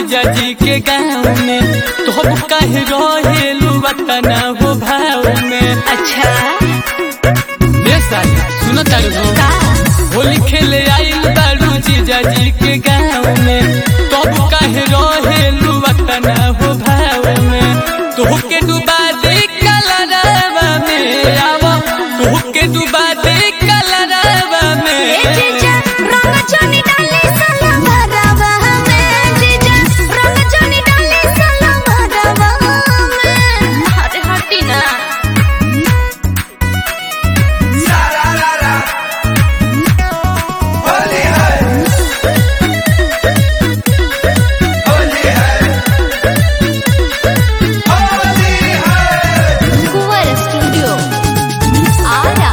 जीजा जी के गाँव में तो काहे रहेलू वतना हो भाव में अच्छा रे साली सुनो तारू हो का होली खेले आइल बारू जीजा जी के गाँव में तब काहे रहेलू वतना हो भाव में तोहके डुबा दे कलरवा में आवा तोहके डुबा दे कलरवा ए में जीजा रंग चोनी डाले साला भरवा में जीजा रंग चोनी डाले साला भरवा में अरे हटी ना कुंवर स्टूडियो आरा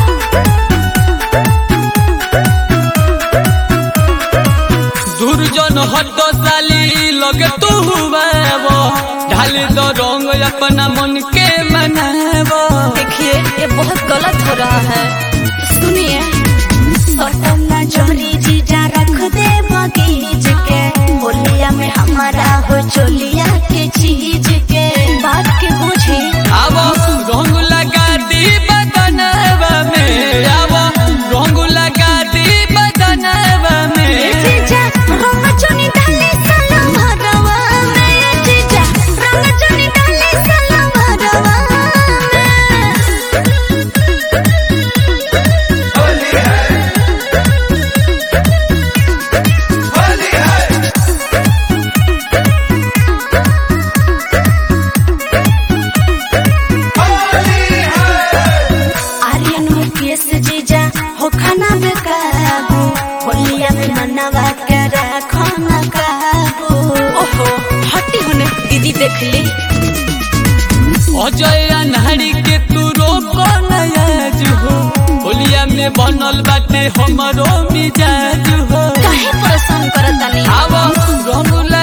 दुर्जन हट साली लगे तू हुआबो ढाल दो रंग अपना मन के मनाबो देखिए ये बहुत गलत हो रहा है सुनिए सटना चोरी जीजा रख दे बगीच के होलिया में हमारा हो चोलिया के चीज के बात के बुझे आबो रंग लगा दी बदनवा में आबो रंग लगा दी बदनवा में जीजा रंग चोनी डाले साला भरवा में जीजा रंग चोनी डाले साला भरवा में आर्यन मुकेश जीजा हो खाना बेकाबू होलिया में मनवा कर खाना काबू ओहो हटी होने दीदी देख ली अजय अनहरी के तू रोको नयाज हो होलिया में बनल बाटे हमरो मिजाज हो काहे परेशान करतानी आबो रंग